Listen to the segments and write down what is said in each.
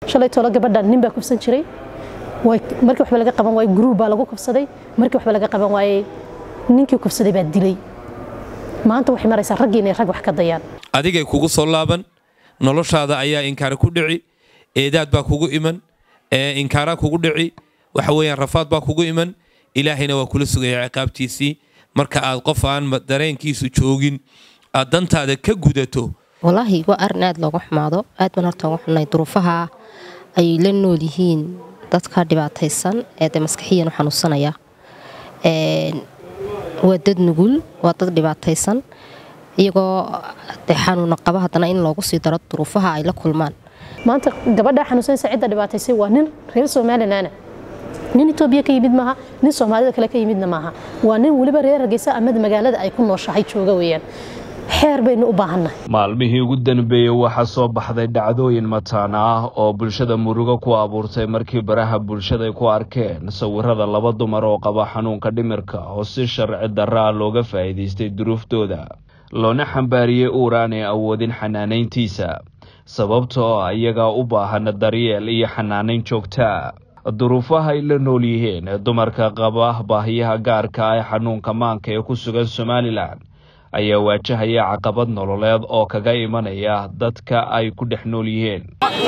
shalay tolo gabadha nin baa kufsan jiray markii waxba laga qaban waayey gruub baa lagu kufsaday markii waxba laga qaban waayey ninkii kufsaday baa dilay maanta waxay maraysaa raggii inay rag wax ka dayaan adigay kugu soo laaban noloshaada ayaa inkaara ku dhici eedaad baa kugu iman inkaaraa kugu dhici waxa weeyaan rafaad baa kugu iman ilaahayna waa kula sugaya ciqaabtiisii marka aad qof aan dareenkiisu joogin aad dantaada ka gudato walaahi waa arin aad looga xumaado aad baan horta uga xunnay duruufaha ay la nool yihiin dadka dhibaataysan ee dee maskaxiyan u xanuunsanaya waa dad nugul waa dad dhibaataysan iyagoo dee xanuuna qaba haddana in loogu sii daro duruufaha ay la kulmaan maanta gabadha xanuunsanaysa cidda dhibaataysay waa nin reer somalilaana nin etoobiya ka yimid maaha nin soomaalida kale ka yimidna maaha waa nin weliba reer hargeysa amada magaalada ay ku nooshahay jooga weeyaan xeer baynu u baahannahay maalmihii ugu danbeeyey waxaa soo baxday dhacdooyin mataana ah oo bulshada murugo ku abuurtay markii baraha bulshada ku arkeen sawirada laba dumar oo qaba xanuunka dhimirka oo si sharci darra ah looga faa'iidaystay duruuftooda loona xambaariyey uur aanay awoodin xanaanayntiisa sababtoo ah iyagaa u baahan daryeel iyo xanaanayn joogtaa duruufaha ay la nool yihiin dumarka qaba baahiyaha gaarka ah ee xanuunka maanka ee ku sugan somalilan ayaa waajahaya caqabad nololeed oo kaga imanaya dadka ay ku dhex nool yihiin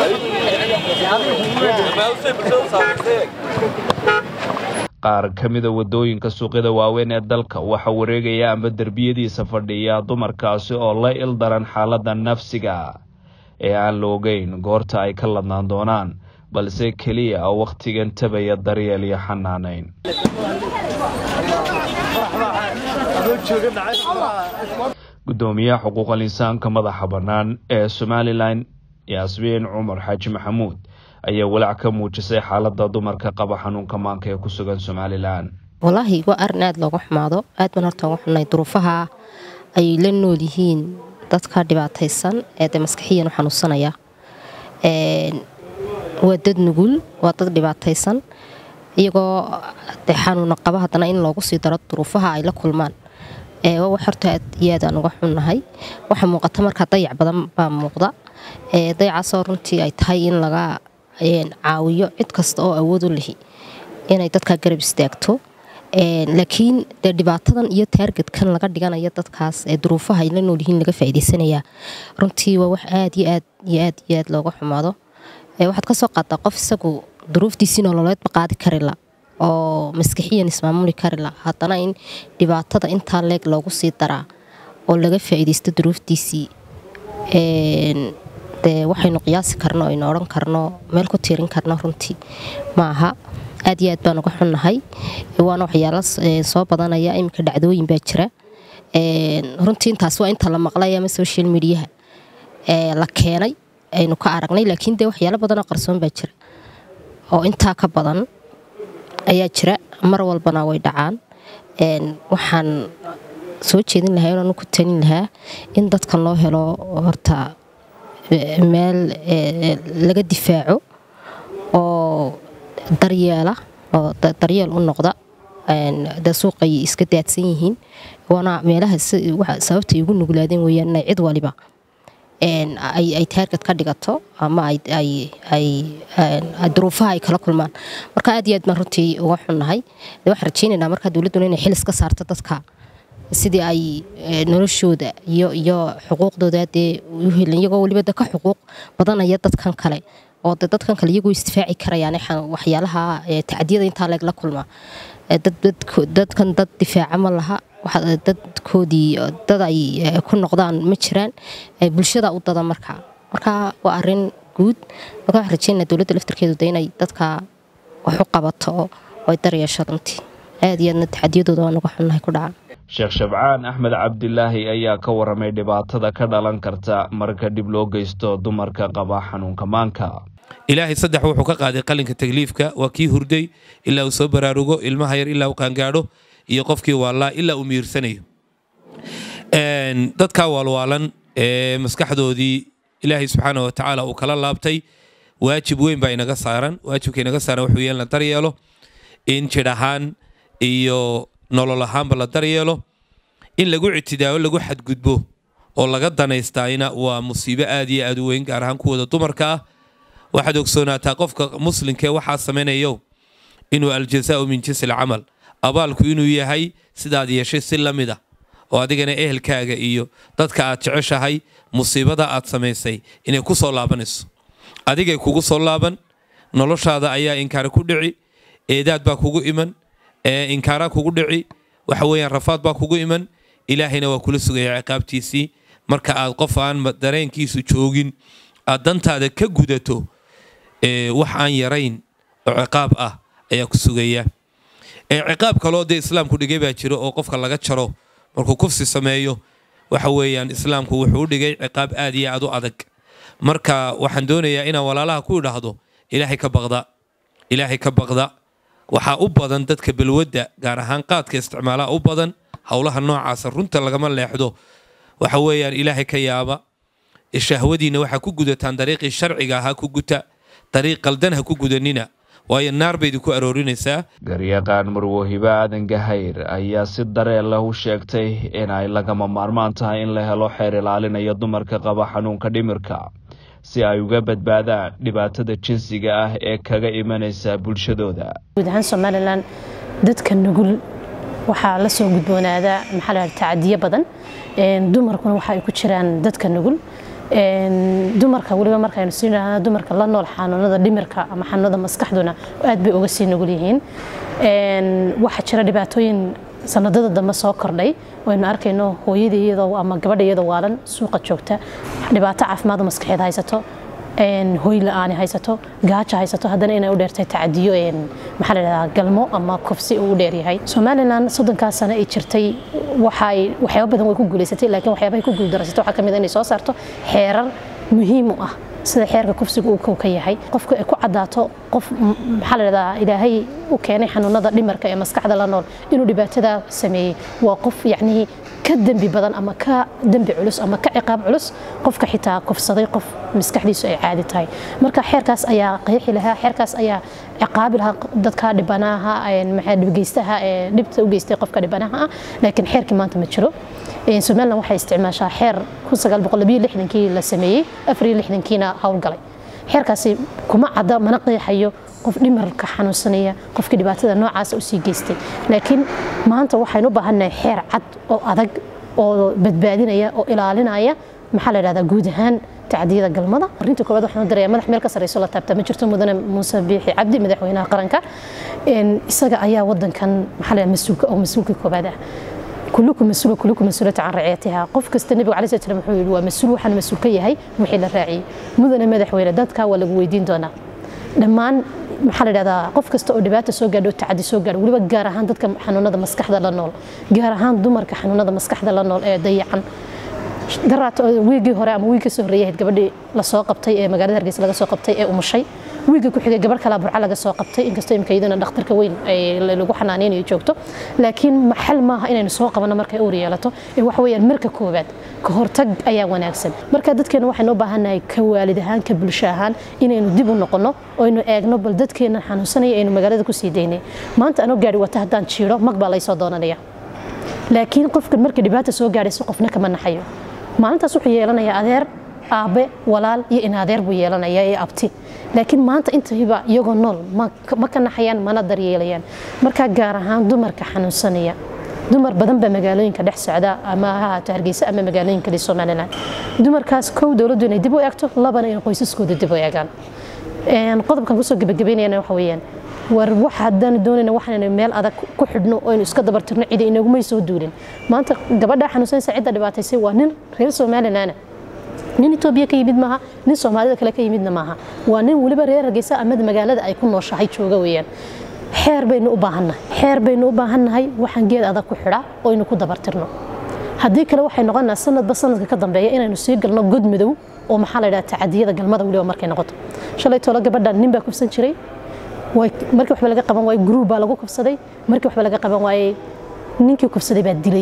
qaar ka mida waddooyinka suuqyada waaweyn ee dalka waxaa wareegaya amba derbiyadiisa fadhiya dumarkaasi oo la ildaran xaaladda nafsiga ee aan la ogeyn goorta ay ka ladnaan doonaan balse keliya wakhtigan tabaya daryeel iyo xanaanayn gudoomiyaha xuquuqal insaanka madaxa bannaan ee somalilan yaasmiin cumar xaaji maxamuud ayaa walaac ka muujisay xaaladda dumarka qaba xanuunka maanka ee ku sugan somalilan walaahi waa arin aad looga xumaado aad baan horta uga xunnay duruufaha ay la nool yihiin dadka dhibaataysan ee dee maskaxiyan u xanuunsanaya waa dad nugul waa dad dhibaataysan iyagoo dee xanuuna qaba haddana in loogu sii daro duruufaha ay la kulmaan waa wax horta aad iyo aad aan uga xunnahay waxaa muuqata markaa dayac badan baa muuqda dayacaasoo runtii ay tahay in laga caawiyo cid kasta oo awood u lihi inay dadkaa garab istaagto laakiin dee dhibaatadan iyo taargetkan laga dhiganayo dadkaas ee duruufaha ay la nool yihiin laga faa'iidaysanayaa runtii waa wax aad iyo aad iyo aad iyo aad looga xumaado waxaad ka soo qaadaa qof isagu duruuftiisii nololeedba qaadi karila oo maskixiyan ismaamuli karila haddana in dhibaatada intaa leeg loogu sii daraa oo laga faa'iidaysto duruuftiisii dee waxaynu qiyaasi karno aynu odhan karno meel ku tiirin karno runtii ma aha aad iyo aad baan uga xunnahay waana waxyaalo soo badanaya iminka dhacdooyin baa jira runtii intaas waa inta la maqlay ama social mediaha la keenay aynu ka aragnay laakiin dee waxyaalo badanoo qarsoon baa jira oo intaa ka badan ayaa jira mar walbana way dhacaan waxaan soo jeedin lahaa inaan ku talin lahaa in dadkan loo helo horta meel laga difaaco oo daryeela oo daryeel u noqda de suuqay iska daadsan yihiin waana meelaha sababtay ugu nuglaadeen weyaan inay cid waliba ay taargad ka dhigato ama duruufaha ay kala kulmaan marka aad iyo aad baan runtii uga xunnahay waxaan rajeynaynaa markaa dowladduna inay xilis ka saarto dadka sidii ay noloshooda iyo iyo xuquuqdooda dee u helan iyagoo weliba de ka xuquuq badanaya dadkan kale oo de dadkan kale iyagoo isdifaaci karayaan waxyaalaha tacdiyada intaa leeg la kulma dadkan dad difaaca ma laha dadkoodii dad ay ku noqdaan ma jiraan bulshada u dada markaa marka waa arin guud marka waxaan rajeynaa dowladda laftarkeedu de inay dadka wax u qabato oo ay daryeesho runtii aad iyo aadna taxadiyadooda waa naga xunnahay ku dhaca sheekh shabcaan axmed cabdilaahi ayaa ka waramay dhibaatada ka dhalan karta marka dib loo geysto dumarka qaba xanuunka maanka ilaahay saddex wuxuu ka qaaday qalinka takliifka waa kii hurday ilaa uu soo baraarugo ilmaha yar ilaa uu qaangaadho iyo qofkii waallaa ilaa uu miirsanayo dadkaa waalwaalan ee maskaxdoodii ilaahay subxaana wa tacaala uu kala laabtay waajib weyn baa inaga saaran waajibka inaga saaran wuxuu yeelna daryeelo in jidh ahaan iyo nolol ahaanba la daryeelo in lagu ictidaao lagu xadgudbo oo laga danaystaayna waa musiibo aad iyo aad u weyn gaar ahaan kuwooda dumarka ah waxaad ogsoonaataa qofka muslimkee waxaa samaynayo inuu aljazaau min jinsi alcamal abaalku inuu yahay sidaad yeeshay si la mid ah oo adigana ehelkaaga iyo dadka aad jeceshahay musiibada aad samaysay inay ku soo laabanayso adigay kugu soo laaban noloshaada ayaa inkaara ku dhici eedaad baa kugu iman inkaaraa kugu dhici waxa weeyaan rafaad baa kugu iman ilaahayna waa kula sugaya ciqaabtiisii marka aad qof aan dareenkiisu joogin aad dantaada ka gudato wax aan yarayn oo ciqaab ah ayaa ku sugaya ciqaab kaloo dee islaamku dhigay baa jiro oo qofka laga jaro markuu kufsi sameeyo waxa weeyaan islaamku wuxuu u dhigay ciqaab aad iyo aad u adag marka waxaan doonayaa inaan walaalaha ku idhaahdo ilaahay ka baqda ilaahay ka baqda waxaa u badan dadka balwadda gaar ahaan qaadka isticmaalaa u badan howlaha noocaasa runta lagama leexdo waxa weeyaan ilaahay ka yaaba shahwadiinna waxaa ku gudataan dariiqii sharciga ahaa ku guta dariiq qaldan ha ku gudanina waayo naar baydi ku aroorinaysaa garyaqaan marwahibe aadan gahayr ayaa si dareen leh u sheegtay in ay lagama maarmaan tahay in la helo xeer ilaalinaya dumarka qaba xanuunka dhimirka si ay uga badbaadaan dhibaatada jinsiga ah ee kaga imanaysa bulshadooda guud ahaan somalilan dadka nugul waxaa la soo gudboonaadaa maxaa la tacadiyo badan dumarkuna waxa ay ku jiraan dadka nugul dumarka weliba markaynu sii dhahna dumarka la nool xanuunada dhimirka ama xanuunada maskaxduna aad bay uga sii nugul yihiin waxaa jira dhibaatooyin sanadada dambe soo kordhay waynu arkayno hooyada iyadoo ama gabadha iyadoo waalan suuqa joogta dhibaato caafimaad maskaxeed haysato hoy la-aani haysato gaaja haysato haddana inay u dheertay tacadiyo maxaa la dhahdaa galmo ama kufsi uu u dheeryahay somalilan soddonkaas sano ay jirtay waxay waxyaaba badan way ku guulaysatay laakiin waxyaabahay ku guuldarasatay waxaa ka mid inay soo saarto xeerar muhiim u ah sida xeerka kufsiga uu ka yahay qofka ay ku cadaato qof maxaa la dhahdaa ilaahay u keenay xanuunada dhimarka ee maskaxda la nool inuu dhibaatada sameeyey waa qof yacnihii ka dembi badan ama ka dembi culus ama ka ciqaab culus qofka xitaa kufsaday qof maskaxdiisu ay caadi tahay marka xeerkaas ayaa qeexi lahaa xeerkaas ayaa ciqaabi lahaa dadka dhibanaha dhibgeystaha ee dhibta u geystay qofka dhibanaha ah laakiin xeerkii maanta ma jiro somalilan waxay isticmaashaa xeer kii la sameeyey kiina howlgalay xeerkaasi kuma cadda mana qeexayo qof dhimarka xanuunsanaya qofkii dhibaatada noocaasa usii geystay laakiin maanta waxaynu u baahannahay xeer cad oo adag oo badbaadinaya oo ilaalinaya maxaa la dhahdaa guud ahaan tacdiyada galmada arinta koowaad waxaan u diraya madax meel ka sareyso la taabta ma jirto mudane muuse biixi cabdi madaxweynaha qaranka isaga ayaa wadankan maxaa la mas-uulka oo mas-uulka koowaad ah كلكم مسؤول كلكم مسؤولة عن رعايتها قف كست النبي عليه الصلاة والسلام وحول ومسؤول وحنا مسؤول كيهي وحي الراعي مدن مدح ويلا دادك ولا ويدين دونا دمان maxaa la dhahdaa qof kasta oo dhibaata soo gaadho tacadi soo gaadho weliba gaar ahaan dadka xanuunada maskaxda la nool gaar ahaan dumarka xanuunada maskaxda la nool ee dayacan daraat wiigii hore ama wiigii soo horreeyay gabadhii la soo qabtay ee magaalada hargeysa laga soo qabtay ee umushay wiigii ku xigay gabadh kale burca laga soo qabtay inkastoo imika iyadana dhakhtarka weyn lagu xanaaneynayo joogto laakiin maxal maaha inaynu soo qabanno markay uur yeelato ee waxa weeyaan marka koowaad ka hortag ayaa wanaagsan marka dadkeena waxaynu u baahannahay ka waalid ahaan ka bulsho ahaan inaynu dib u noqonno oo aynu eegno bal dadkeena xanuunsanaya aynu magaalada ku sii daynay maanta anoo gaari wata haddaan jiiro mag baa laysoo doonanaya laakiin qofkan markii dhibaata soo gaadhayso qofna kama naxayo maalintaas wuxuu yeelanayaa adeer aabe walaal iyo in adeer buu yeelanayaa ee abti laakiin maanta intayba iyagoo nool ma ka naxayaan mana daryeelayaan markaa gaar ahaan dumarka xanuunsanaya dumar badan baa magaalooyinka dhex socda ama ha ahaato hargeysa ama magaalooyinka kale somalilan dumarkaas kow dowladdu inay dib u eegto labana in qoysaskooda dib u eegaan qodobkan kusoo gebagabeynayana waxa weeyaan war wax haddaan doonayna waxaan meel adag ku xidhno oo aynu iska dabartirno cidi inagumay soo duulin maanta gabadha xanuunsanaysa cidda dhibaataysay waa nin reer somalilan nin etoobiya ka yimid maaha nin soomaalida kale ka yimidna maaha waa nin weliba reer hargeysa amada magaalada ay ku nooshahay jooga weeyaan xeer baynu u baahannahay xeer baynu u baahannahay waxaan geed adag ku xidhaa oo aynu ku dabartirno haddii kale waxay noqonaa sanadba sanadka ka dambeeya inaynu sii galno god madow oo maxaa la dhaha tacadiyada galmada weliba markay noqoto shalay tolo gabadhan nin baa kufsan jiray markii waxba laga qaban waayey gruub baa lagu kufsaday markii waxba laga qaban waayey ninkii kufsaday baa dilay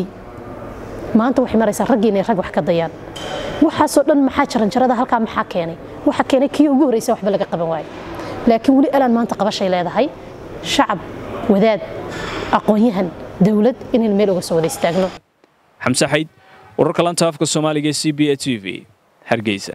maanta waxay maraysaa raggii inay rag wax ka dayaan waxaasoo dhan maxaa jaranjarada halkaa maxaa keenay waxa keenay kii ugu horreysay waxba laga qaban waayey laakiin weli alaan maanta qabashay leedahay shacab wadaad aqoon-yahan dowlad inaynu meel uga soo wada istaagno xamse xayd wararka lanta afka soomaaliga c b a t v hargeysa